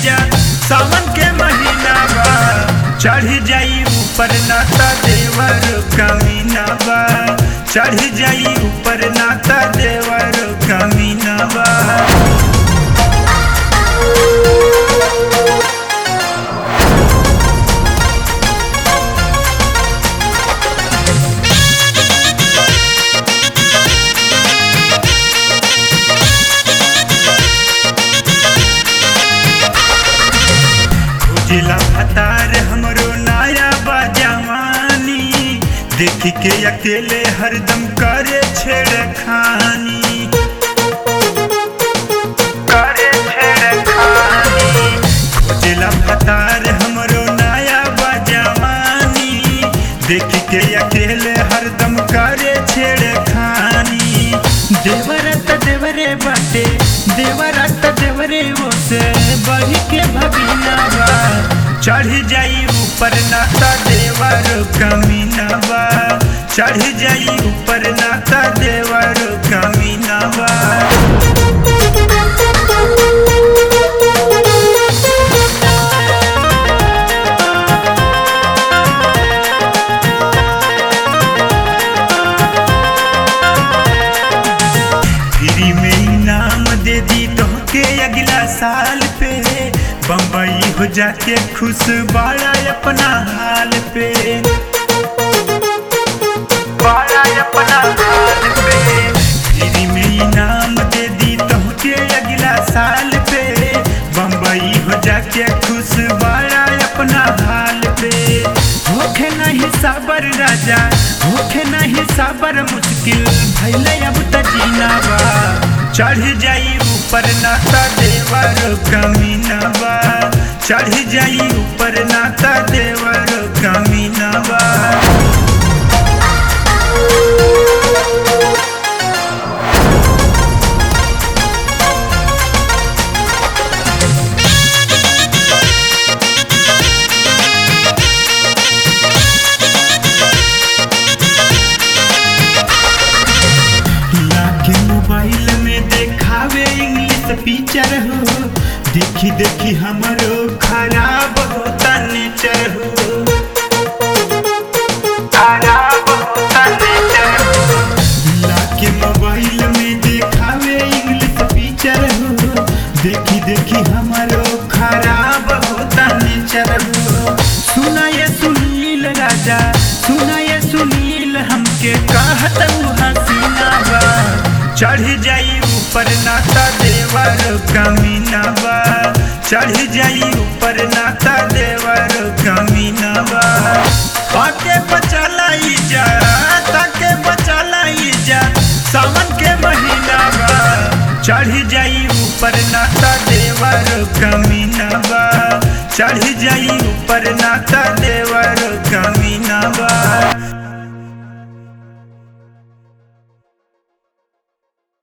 जा सावन के महीना बा चढ़ जाई ऊपर नाता देवर कमीना बा चढ़ जाई ऊपर नाता देवर कमीना बा जिला फतार हमरो नया बजवानी देख के अकेले हरदम करे छेड़खानी करे छेड़खानी जिला फतार हमरो नया बजवानी देख के अकेले हरदम करे छेड़खानी देवरत देवरे बाटे देवरत देवरे ओसे बढ़ के भगिना बा चढ़ जाई ऊपर नाता देवर कमीना बा चढ़ जाई ऊपर नाता देवर कमीना बा फ्री में इनाम दे दी तो के अगला साल पे बम्बई हो जाके खुश बाड़ा अपना हाल पे बाड़ा अपना हाल पे फ्री में इनाम दे दी तो के अगला साल पे बम्बई हो जाके खुश बाड़ा अपना हाल पे होखे नहीं साबर राजा होखे नहीं साबर मुश्किल भैले अब त जीना बा चढ़ जाई ऊपर नाता देवर कमीना बा चढ़ जाई ऊपर नाता देवर कमीना बा लाके मोबाइल में देखावे इंग्लिश पिक्चर हो देखी देखी हमरो खराब होता नेचर हो खराब होता नेचर हो लाके मोबाइल में देखावे इंग्लिश पिक्चर हो देखी देखी हमरो खराब होता नेचर हो सुना ये सुनील राजा सुना ये सुनील हमके कहत उ हसीना बा चढ़ जाई ऊपर नाता देवर कमीना बा चढ़ जाई ऊपर नाता देवर कमीना बा ताके बचलाई जा ताके बचलाई जा सावन के महीना बा चढ़ जाई ऊपर नाता देवर कमीना बा चढ़ जाई ऊपर नाता